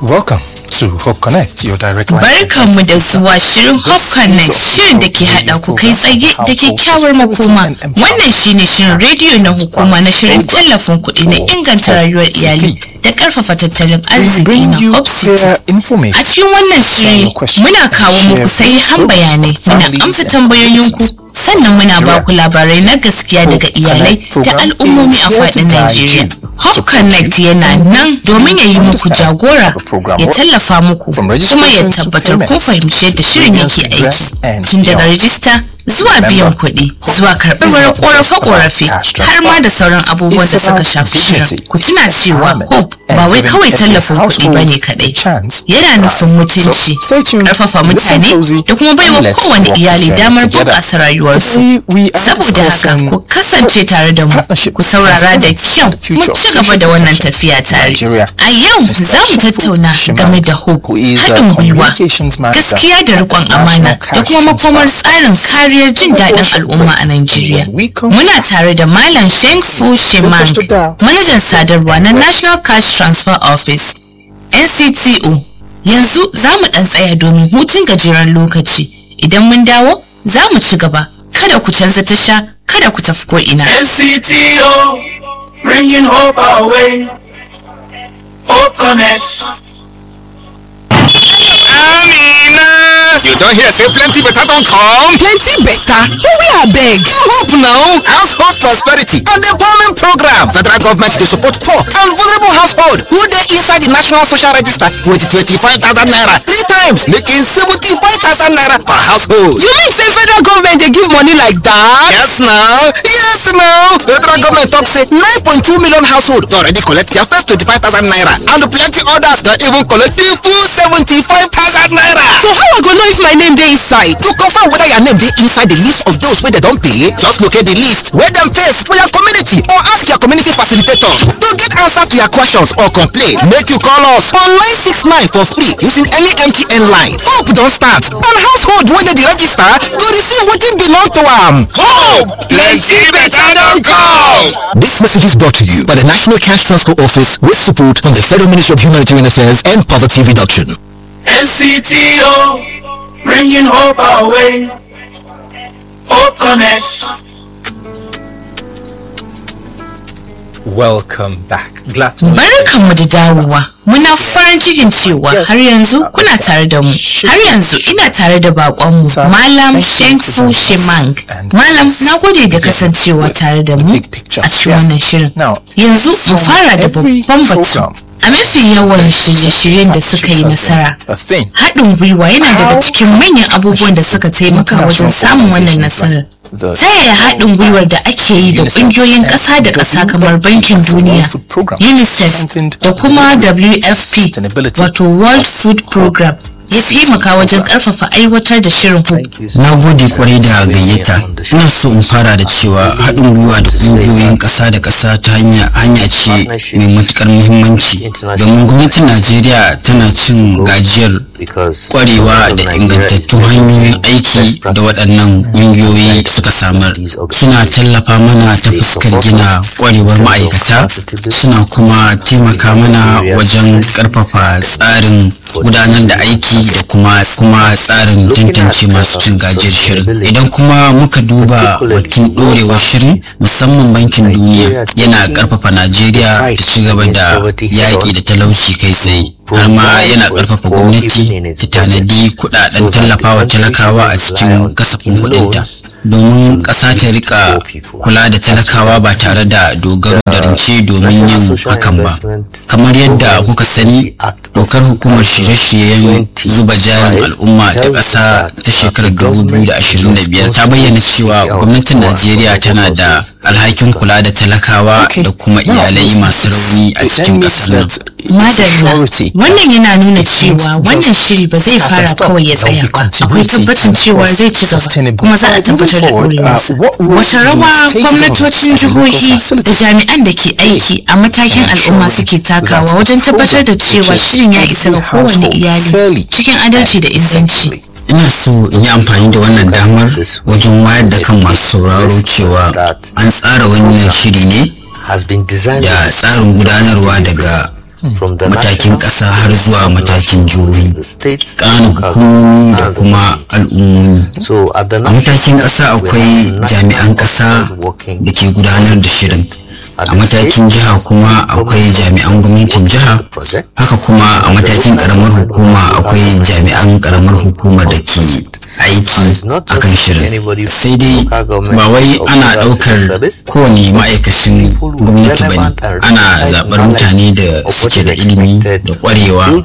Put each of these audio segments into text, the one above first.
Welcome to Hope Connect, your direct line. Barkanmu da zuwa shirin Hope Connect shirin da ke haɗa ku kai tsaye da kyakkyawar makoma. Wannan shine shirin rediyo na hukuma na shirin tallafin kuɗi na inganta rayuwar iyali da ƙarfafa tattalin We arziki bring na you Hope City. clear A information. cikin wannan shiri muna kawo muku sahihan bayanai muna amsa tambayoyinku sannan muna ba ku labarai na gaskiya daga iyalai da al'ummomi a faɗin Najeriya. Hope Connect yana nan domin ya yi muku jagora ya tallafa muku kuma ya tabbatar kun fahimci yadda shirin yake aiki tun daga rajista zuwa biyan kuɗi zuwa karɓar ƙorafe-ƙorafe har ma da sauran abubuwan da suka shafi shirin. Ku tuna cewa Hope ba wai kawai tallafin kuɗi ba ne kaɗai. yana nufin mutunci karfafa mutane da kuma baiwa kowane iyali damar bunƙasa rayuwarsu saboda haka ku kasance tare da mu ku saurara da kyau mu ci gaba da wannan tafiya tare a yau za mu tattauna game da hope haɗin gwiwa gaskiya da riƙon amana da kuma makomar tsarin kariyar jin daɗin al'umma a Najeriya muna tare da Malam Sheng Fu Shemang manajan sadarwa na National Cash Transfer Office NCTO. Yanzu za mu ɗan tsaya domin hutun gajeren lokaci. Idan mun dawo, za mu ci gaba. Kada ku canza tasha, kada ku tafi ko'ina. NCTO, bringing hope our way. Hope Connect. Amina! You don't hear say plenty better don come? plenty better where abeg Hope now! Household prosperity and empowerment program. Federal government dey support poor and vulnerable household who dey inside the national social register with twenty-five thousand naira three times making seventy-five thousand naira per household. you mean say federal government dey give money like that. Yes now! Yes now! Federal government talk say nine point two million household don already collect their first twenty-five thousand naira and plenty others don even collect the full seventy-five thousand naira. so how i go know if my name dey inside. To confirm whether your name dey inside the list of those wey dem don pay, just locate the list wey dem paste for your community or ask your community facilitators to get answers to your questions or complain. Make you call us on 969 for free using any MTN line. Hope don start and household wey dey the register go receive wetin belong to am. Hope! Plenty better don come! This message is brought to you by the National Cash Transfer Office with support from the Federal Ministry of Humanitarian Affairs and Poverty Reduction. NCTO, bringing hope our way. Hope Connect. Welcome back. Glad to Barkanmu da dawowa. Muna farin cikin cewa har yanzu kuna tare da mu. Har yanzu ina tare da bakonmu Malam Sheng Fu Shemang. Malam na gode da kasancewa tare da mu a cikin wannan shirin. Yanzu mu fara da babban batu. A mafi yawan shirye-shiryen da suka yi nasara, a thing. haɗin gwiwa yana daga cikin manyan abubuwan da suka taimaka wajen samun wannan nasarar. Ta yaya haɗin gwiwar da ake yi da ƙungiyoyin ƙasa da ƙasa kamar Bankin Duniya, UNICEF da kuma WFP wato World Food Program ya taimaka wajen ƙarfafa aiwatar da shirin HOPE. Na gode kwarai da gayyata. Ina so in fara da cewa haɗin gwiwa da ƙungiyoyin ƙasa da ƙasa ta hanya hanya ce mai matuƙar muhimmanci domin gwamnatin Najeriya tana cin gajiyar kwarewa da ingantattun hanyoyin aiki da waɗannan ƙungiyoyi suka samar. Suna tallafa mana ta fuskar gina kwarewar ma'aikata suna kuma taimaka mana wajen ƙarfafa tsarin gudanar da aiki da kuma kuma tsarin tantance masu cin gajiyar shirin idan kuma muka duba batun dorewar shirin musamman bankin duniya yana karfafa najeriya ta ci gaba da yaƙi da talauci kai tsaye har ma yana karfafa gwamnati ta tanadi kudaden tallafawa talakawa a cikin kasafin kudinta domin ƙasa ta rika kula da talakawa ba tare da dogaro da rance domin yin hakan ba kamar yadda kuka sani dokar hukumar shirye-shiryen zuba jarin al'umma ta ƙasa ta shekarar 2025 ta bayyana cewa gwamnatin najeriya tana da alhakin kula da talakawa da kuma iyalai masu rauni a cikin ƙasar nan Madalla, wannan yana nuna cewa wannan shiri ba zai fara kawai ya tsaya ba. Akwai tabbacin cewa zai ci gaba kuma za a tabbatar da ɗorewarsa. Wata rawa gwamnatocin jihohi da jami'an da ke aiki a matakin al'umma suke takawa wajen tabbatar da cewa shirin ya isa ga kowane iyali cikin adalci da inganci. ina so in yi amfani da wannan damar wajen wayar da kan masu sauraro cewa an tsara wannan shiri ne has been designed da tsarin gudanarwa daga matakin ƙasa har zuwa matakin jihohi ƙananan hukumomi da kuma al'ummomi a matakin ƙasa akwai jami'an ƙasa da ke gudanar da shirin a matakin jiha kuma akwai jami'an gwamnatin jiha haka kuma a matakin karamar hukuma akwai jami'an karamar hukumar da ke aiki a kan shirin sai dai ba wai ana daukar kowane ma'aikacin gwamnati ba ne ana zaɓar mutane da suke da ilimi da ƙwarewa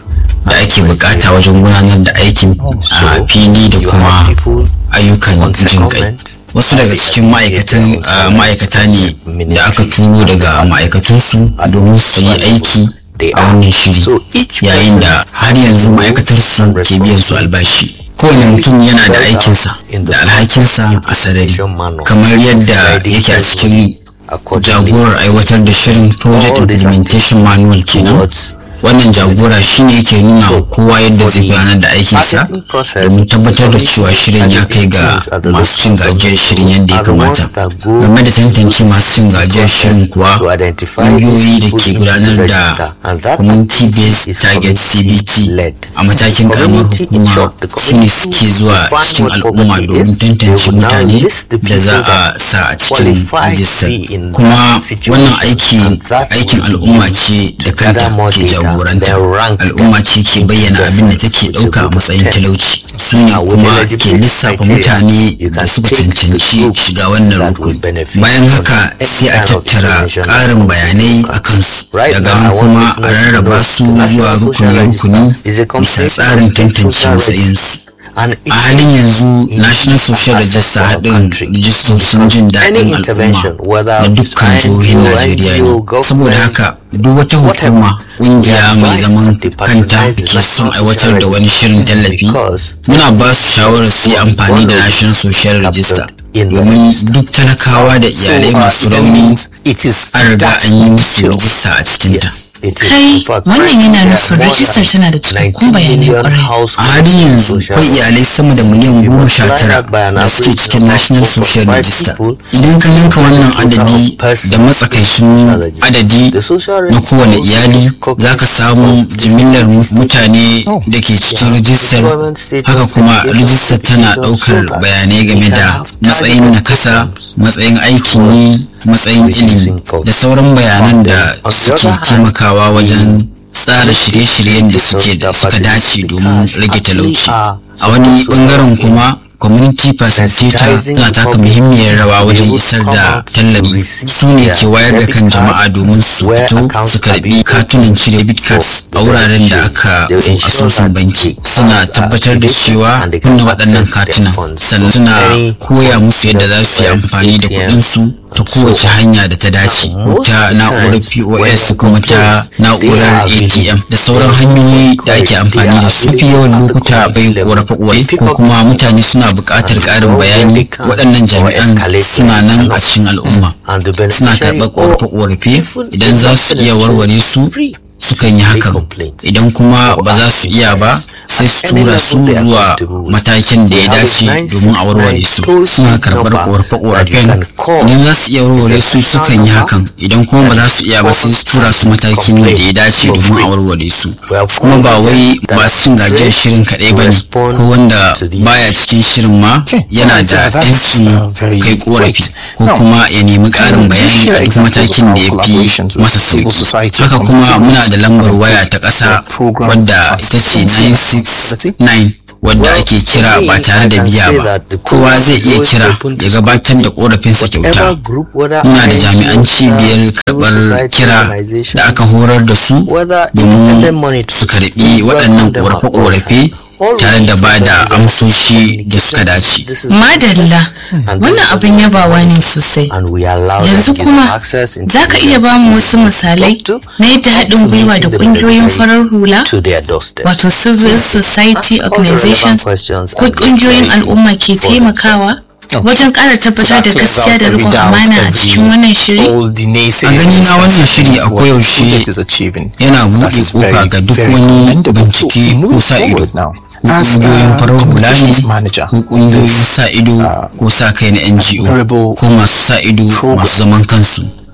da ake bukata wajen gudanar da aikin a fili da kuma ayyukan jin kai wasu daga cikin ma'aikatan ma'aikata ne da aka turo daga ma'aikatunsu domin su yi aiki a wannan shiri yayin da har yanzu ma'aikatar su ke biyan su albashi kowane mutum yana da aikinsa da alhakinsa a sarari kamar yadda yake a cikin jagorar aiwatar da shirin project implementation manual kenan wannan jagora shine yake nuna wa kowa yadda zai gudanar da aikinsa domin tabbatar da cewa shirin ya kai ga masu cin gajiyar shirin yadda ya kamata game da tantance masu cin gajiyar shirin kuwa ƙungiyoyi da ke gudanar da community based target cbt a matakin karamar hukuma su ne suke zuwa cikin al'umma domin tantance mutane da za a sa a cikin rijistar kuma wannan aikin al'umma ce da kanta ke jawo jagoranta al'umma ce ke bayyana abin da take ɗauka a matsayin talauci su ne kuma ke lissafa mutane da suka cancanci shiga wannan rukun bayan haka sai a tattara ƙarin bayanai a kansu daga nan kuma a rarraba su zuwa rukuni-rukuni bisa tsarin tantance matsayinsu a halin yanzu national social register haɗin rijistocin jin daɗin al'umma na dukkan jihohin najeriya ne saboda haka duk wata hukuma ƙungiya mai zaman kanta da ke son aiwatar da wani shirin tallafi muna ba su shawarar su yi amfani da national social register domin duk talakawa da iyalai masu rauni an riga an yi musu rijista a cikinta kai wannan yana nufin rijistar tana da cikakkun bayanai kwarai a halin yanzu akwai iyalai sama da miliyan goma sha tara da suke cikin national social register idan ka ninka wannan adadi da matsakaicin adadi na kowane iyali za ka samu jimillar mutane da ke cikin rijistar haka kuma rijistar tana ɗaukar bayanai game da matsayin nakasa matsayin aikin yi matsayin ilimi da sauran bayanan da suke taimakawa wajen tsara shirye-shiryen da suke da suka dace domin rage talauci a wani bangaren kuma community facilitator na taka muhimmiyar rawa wajen isar da tallafi su ne ke wayar da kan jama'a domin su fito su karbi katunan cire debit cards a wuraren da aka asusun banki suna tabbatar da cewa kunna waɗannan katunan sannan suna koya musu yadda za su yi amfani da kuɗinsu ta kowace hanya da ta dace ta na'urar pos kuma ta na'urar atm da sauran hanyoyi da ake amfani da su mafi yawan lokuta bai korafe korafe ko kuma mutane suna buƙatar ƙarin bayani waɗannan jami'an suna nan a cikin al'umma suna karɓar korafe korafe idan za su iya warware su sukan yi hakan idan kuma ba za su iya ba sai su tura su zuwa matakin da ya dace domin a warware su suna karɓar korafe-korafen idan za su iya warware su sukan yi hakan idan kuma ba za su iya ba sai su tura su matakin da ya dace domin a warware su kuma ba wai masu cin gajiyar shirin kaɗai ba ne ko wanda baya cikin shirin ma yana da 'yancin kai korafi ko kuma ya nemi ƙarin bayani a duk matakin da ya fi masa sauki haka kuma muna da lambar waya ta ƙasa wadda ita ce 969 wadda ake kira ba tare da biya ba kowa zai iya kira ya gabatar da korafinsa kyauta muna da jami'an cibiyar karɓar kira da aka horar da su domin su karɓi waɗannan korafe-korafe tare da ba da amsoshi da suka dace. Madalla, wannan abin yabawa ne sosai. Yanzu kuma za ka iya ba mu wasu misalai na yadda haɗin gwiwa da ƙungiyoyin farar hula, wato civil society organizations ko ƙungiyoyin al'umma ke taimakawa? wajen ƙara tabbatar da gaskiya da riƙon amana a cikin wannan shiri? A gani na wannan shiri a koyaushe yana buɗe ƙofa ga duk wani bincike ko sa ido. ƙungiyoyin farar hula ne ko ƙungiyoyin sa ido ko sa kai na NGO ko masu sa ido masu zaman kansu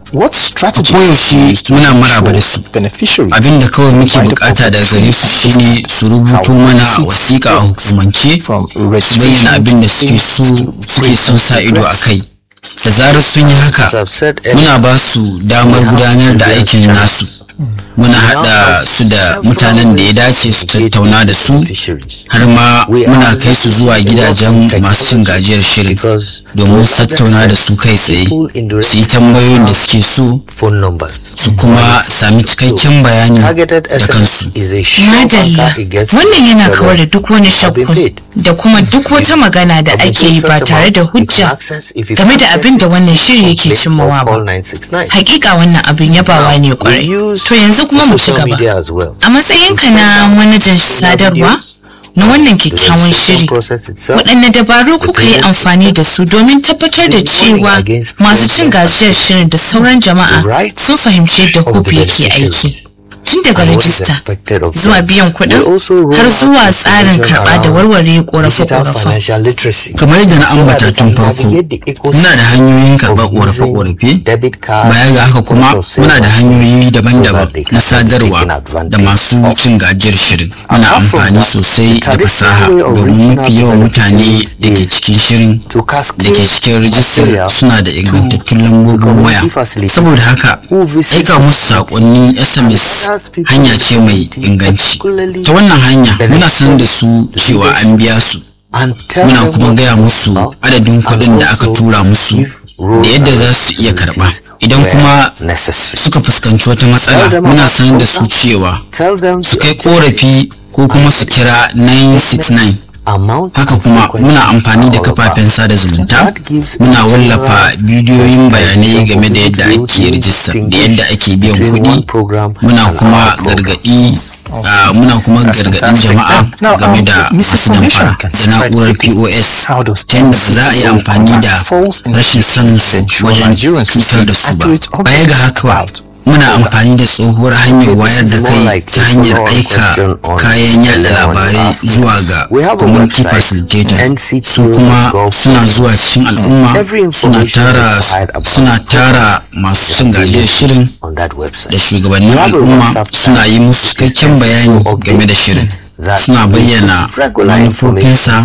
What a strategy koyaushe muna maraba da su beneficiaries abin da kawai muke bukata daga gare su shine su rubuto mana wasiƙa a hukumance from su bayyana registration abin da suke so suke son sa ido a kai da zarar sun yi haka muna ba su damar gudanar da aikin nasu muna haɗa su da mutanen da ya dace su tattauna da su har ma muna kai su zuwa gidajen masu cin gajiyar shirin domin su tattauna da su kai tsaye su yi tambayoyin da suke so phone numbers. su kuma sami cikakken bayani Targeted da kansu SMS is a short Madalla, anchor against wannan yana several kawar da duk wani have been shakku paid. da kuma duk wata magana da ake yi ba tare da hujja game da abin da wannan shiri yake cimmawa ba. Hakika wannan abin yabawa ne kwarai. To yanzu kuma mu ci gaba. A matsayinka na manajan sadarwa na wannan kyakkyawan shiri, waɗanne dabaru kuka yi amfani da su domin tabbatar da cewa masu cin gajiyar shirin da sauran jama'a sun fahimci yadda hope yake aiki. Tun daga rajista zuwa biyan kuɗin har zuwa tsarin karɓa da warware ƙorafe-ƙorafen. kamar yadda na ambata tun farko muna da hanyoyin karɓar ƙorafe-ƙorafe baya ga haka kuma muna da hanyoyi daban-daban na sadarwa da masu cin gajiyar shirin muna amfani sosai da fasaha domin mafi yawan mutane da ke cikin shirin da ke cikin rijistar suna da ingantattun lambobin waya saboda haka aika musu saƙonnin sms hanya ce mai inganci ta wannan hanya muna sanar da su cewa an biya su muna kuma gaya musu adadin kuɗin da aka tura musu da yadda za su iya karɓa idan kuma suka fuskanci wata matsala muna sanar da su cewa su kai korafi ko kuma su kira 969 haka kuma muna amfani da kafafen sada zumunta muna wallafa bidiyoyin bayanai game da yadda ake rijista da yadda ake biyan kuɗi muna kuma gargaɗi Uh, muna kuma gargaɗin jama'a game da masu damfara da na'urar pos ta yadda ba za a yi amfani da rashin sanin su wajen cutar da su ba baya ga haka muna amfani da tsohuwar hanyar wayar da kai ta hanyar aika kayan yada labarai zuwa ga community facilitator su kuma suna zuwa cikin al'umma suna tara suna tara masu cin gajiyar shirin da shugabannin al'umma suna yi musu cikakken bayani game da shirin suna bayyana manufofinsa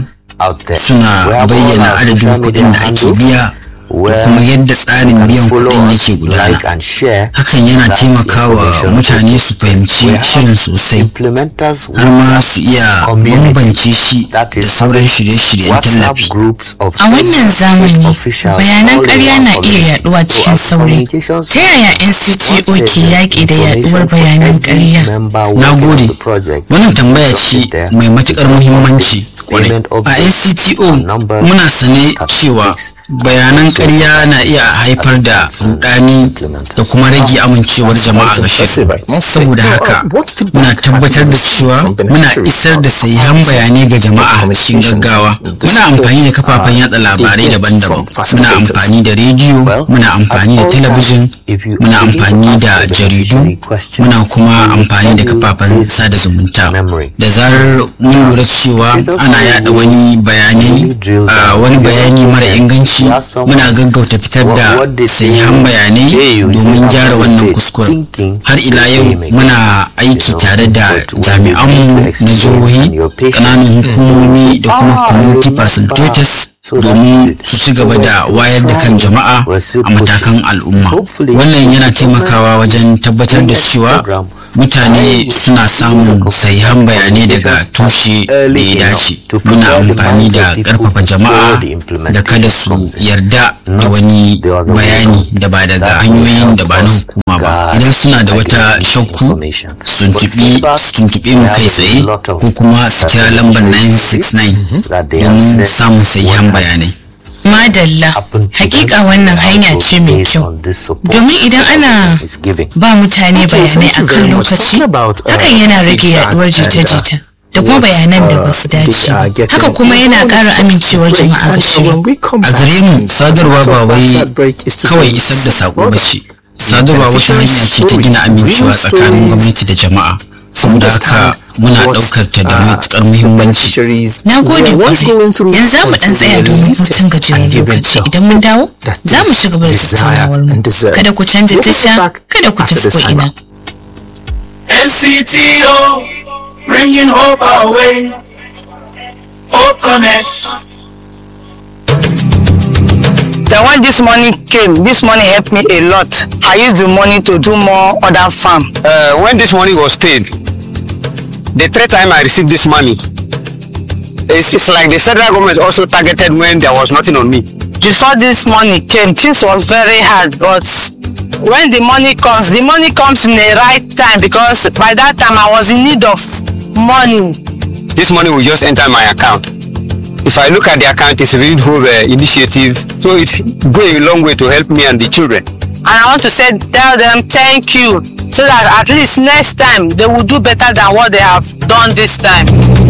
suna bayyana adadin kuɗin da ake biya da kuma yadda tsarin biyan kuɗin yake gudana hakan yana taimakawa mutane su fahimci shirin sosai har ma su iya bambance shi da sauran shirye-shiryen tallafi A wannan zamani, bayanan ƙarya na iya yaduwa cikin sauri. Ta yaya NCTO ke yaƙi da yaduwar bayanan ƙarya? na gode wannan tambaya ce mai matuƙar muhimmanci kwarai a ncto muna sane cewa bayanan ƙarya na iya haifar da rudani da kuma rage amincewar jama'a ga shirin saboda haka muna tabbatar da cewa muna isar da sahihan bayanai ga jama'a cikin gaggawa muna amfani da kafafen yada labarai daban-daban muna amfani da rediyo muna amfani da talabijin muna amfani da jaridu muna kuma amfani da kafafen sada zumunta da zarar mun lura cewa ana yada wani bayanai a wani bayani mara inganci muna gaggauta fitar da sahihan bayanai domin gyara wannan kuskuren har ila yau muna aiki tare da jami'anmu na jihohi ƙananan hukumomi da kuma community facilitators domin su ci gaba da wayar da kan jama'a a matakan al'umma wannan yana taimakawa wajen tabbatar da cewa mutane suna samun sahihan bayanai daga tushe da ya dace muna amfani da ƙarfafa jama'a da kada su yarda da wani bayani da ba daga hanyoyin da ba na hukuma ba idan suna da wata shakku su tuntuɓe mu kai tsaye ko kuma su kira lambar 969 domin samun sahihan bayanai Madalla, hakika wannan hanya ce mai kyau. Domin idan ana ba mutane bayanai a kan lokaci, hakan yana rage yaduwar jita-jita. da kuma bayanan da ba su dace haka kuma yana ƙara amincewar jama'a ga shirin a gare mu sadarwa ba wai kawai isar da saƙo ba ce sadarwa wata hanya ce ta gina amincewa tsakanin gwamnati da jama'a saboda haka muna ɗaukar ta da matuƙar muhimmanci Na gode kwarai. Yanzu za mu ɗan tsaya domin hutun gajeren lokaci. Idan mun dawo, za mu ci gaba da tattaunawar mu. Kada ku canja tasha, kada ku tafi ko ina. NCTO, bringing hope our way. Hope Connect. Then when this money came, this money helped me a lot. I used the money to do more other farm. uh, when this money was paid, the third time I received this money, it's, it's like the federal government also targeted when there was nothing on me. Before this money came, things was very hard, but when the money comes, the money comes in the right time because by that time I was in need of money. This money will just enter my account. If I look at the account, it's a very whole uh, initiative, so it go a long way to help me and the children. And I want to say, tell them thank you so that at least next time they will do better than what they have done this time.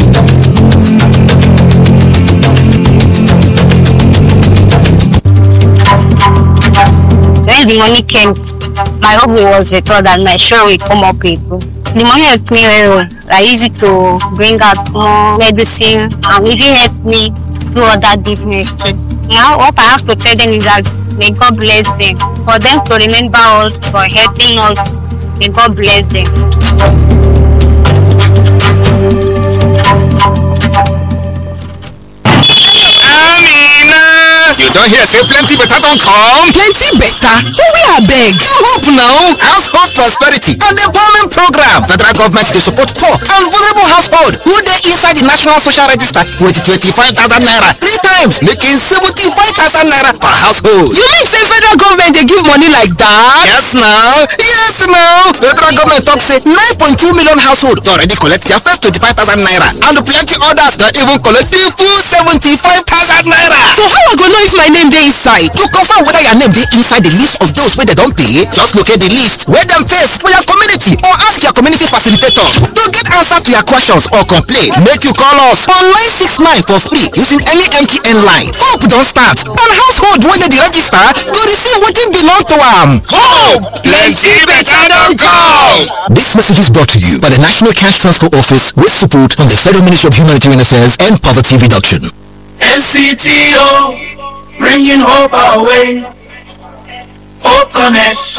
when the money came, my hope was restored and my sure will come up with. The money helped me very well. I used it to bring out more medicine and even helped me do other business too. Now what I have to tell them is that may God bless them. For them to remember us, for helping us, may God bless them. You don hear say plenty better don come? Plenty better? Hurry abeg. You hope now. Household prosperity and employment program. Federal government dey support poor and vulnerable household who dey inside the national social register with twenty-five thousand naira three times making seventy-five thousand naira per household. You mean say federal government dey give money like that? Yes now, yes now. Federal government talk say nine point two million household don already collect their first twenty-five thousand naira and plenty others don even collect the full seventy-five thousand naira. So how I go know if my name dey inside? To confirm whether your name dey inside the list of those wey dem don pay, just locate the list wey dem paste for your community or ask your community facilitator. To get answer to your questions or complain, make you call us on 969 for free using any MTN line. Hope don start and household wey dey the register go receive wetin belong to am. Hope! Plenty better don come! This message is brought to you by the National Cash Transfer Office with support from the Federal Ministry of Humanitarian Affairs and Poverty Reduction. NCTO, bringing hope our way. Hope Connect.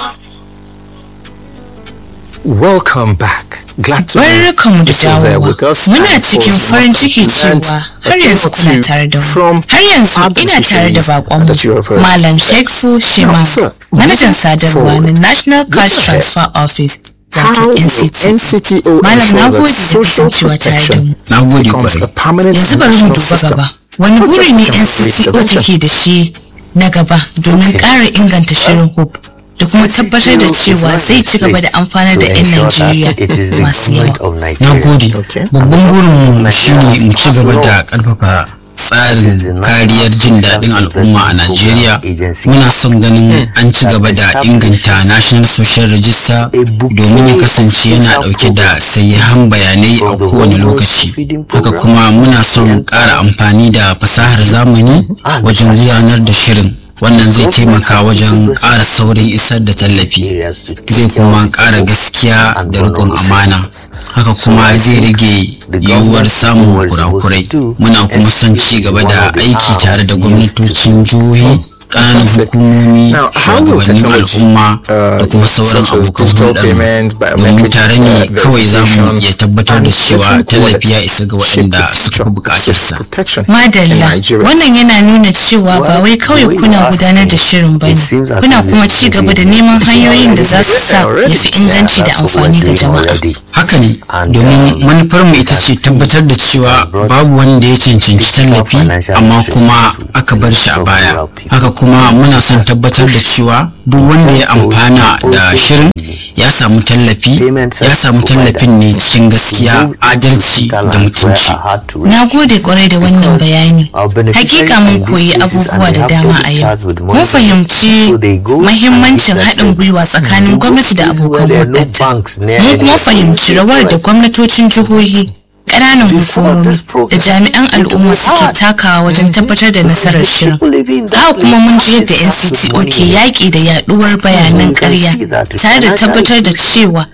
Welcome back. Glad to know Barkanmu da you're still there dawowa. with us. Muna and cikin also farin must have ciki learned cewa a har thing yanzu or kuna two tare da mu. from Har yanzu other ina tare da missionaries bakonmu that you have heard. Malam Shekfu Shema, Now, sir, manajan moving sadarwa na forward, National Cash look ahead. Transfer Office How wato will NCT. NCTO Malam ensure na that gode da social kasancewa tare da protection mu. na gode becomes a kwarai permanent Yanzu bari mu national duba system? gaba. Wani Not buri just ne temporary NCTO intervention. take da shi na gaba domin ƙara inganta shirin HOPE da kuma tabbatar da cewa zai ci gaba da amfanar da 'yan Najeriya masu yawa. na gode Okay. babban burinmu shine mu ci gaba da karfafa tsarin kariyar jin daɗin al'umma a najeriya muna son ganin an ci gaba da inganta national social register domin ya kasance yana ɗauke da sayyahan bayanai a kowane lokaci haka kuma muna son ƙara amfani da fasahar zamani wajen gudanar da shirin wannan zai taimaka wajen ƙara saurin isar da tallafi zai kuma ƙara gaskiya da riƙon amana haka kuma zai rage yiwuwar samun kurakurai muna kuma son ci gaba da aiki tare da gwamnatocin jihohi ƙananan hukumomi Now, how will shugabannin technology, al'umma da uh, kuma sauran such as abokan digital hulɗar payments, domin biometric, tare ne uh, kawai za mu verification, iya tabbatar da and cewa certain tallafi ya wallets isa ga shape the waɗanda future suka fi of buƙatarsa social protection in Madalla, Nigeria. wannan yana nuna cewa ba wai kawai kuna gudanar da shirin ba ne, kuna kuma ci gaba da neman hanyoyin da za su sa ya fi inganci da amfani ga jama'a. haka ne domin manufar mu ita ce tabbatar da cewa babu wanda ya cancanci tallafi amma kuma aka bar shi a baya haka kuma muna son tabbatar da cewa duk wanda ya amfana da shirin ya samu tallafi ya samu tallafin ne cikin gaskiya adalci da mutunci Na gode kwarai da wannan bayani. Hakika mun koyi abubuwa da dama a yau. Mun fahimci mahimmancin haɗin gwiwa tsakanin gwamnati da abokan hulɗarta. Mun kuma fahimci rawar da gwamnatocin jihohi, ƙananan hukumomi da jami'an al'umma suke takawa wajen tabbatar da nasarar shirin. Haka kuma mun ji yadda NCTO ke yaƙi da yaɗuwar bayanan ƙarya tare da tabbatar da cewa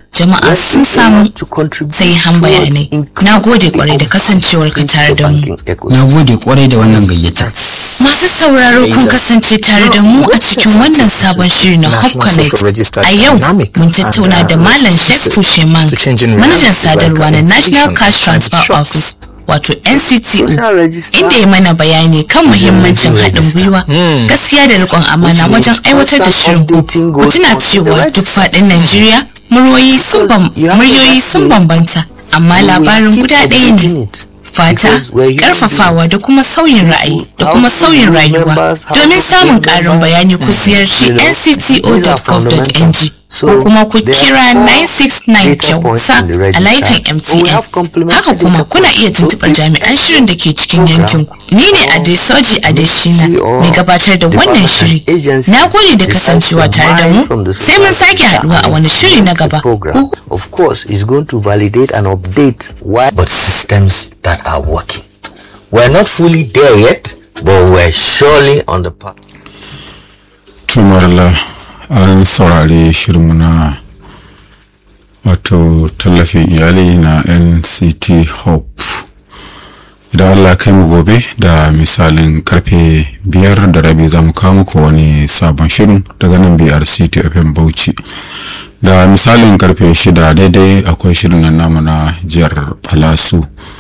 jama'a sun samu sai han bayanai na gode kwarai da kasancewar ka tare da mu na gode kwarai da wannan gayyata masu sauraro kun kasance tare da mu a cikin wannan sabon shiri na hop connect a yau mun tattauna da malam sheikh fusheman manajan sadarwa na national cash transfer office wato ncto inda ya mana bayani kan muhimmancin haɗin gwiwa gaskiya da riƙon amana wajen aiwatar da shirin ku tuna cewa duk faɗin najeriya muryoyi sun bambanta amma labarin guda ɗaya ne fata karfafawa da kuma sauyin ra'ayi da kuma sauyin rayuwa domin samun ƙarin bayani ku ziyarci ncto.gov.ng ko kuma ku kira 969 kyauta a layukan mtn haka kuma kuna iya tuntuɓar jami'an shirin da ke cikin yankinku ni ne adesoji adeshina mai gabatar da wannan shiri na gode da kasancewa tare da mu sai mun sake haduwa a wani shiri na gaba of course is going to validate and update why but systems that are working we're not fully there yet but we're surely on the path tumarla an saurari shirinmu na wato tallafin iyali na nct hope idan allah kai mu gobe da misalin karfe biyar da rabi za mu kawo muku wani sabon shirin daga nan brc fm bauchi da misalin karfe shida daidai akwai shirin nan namu na jihar palasu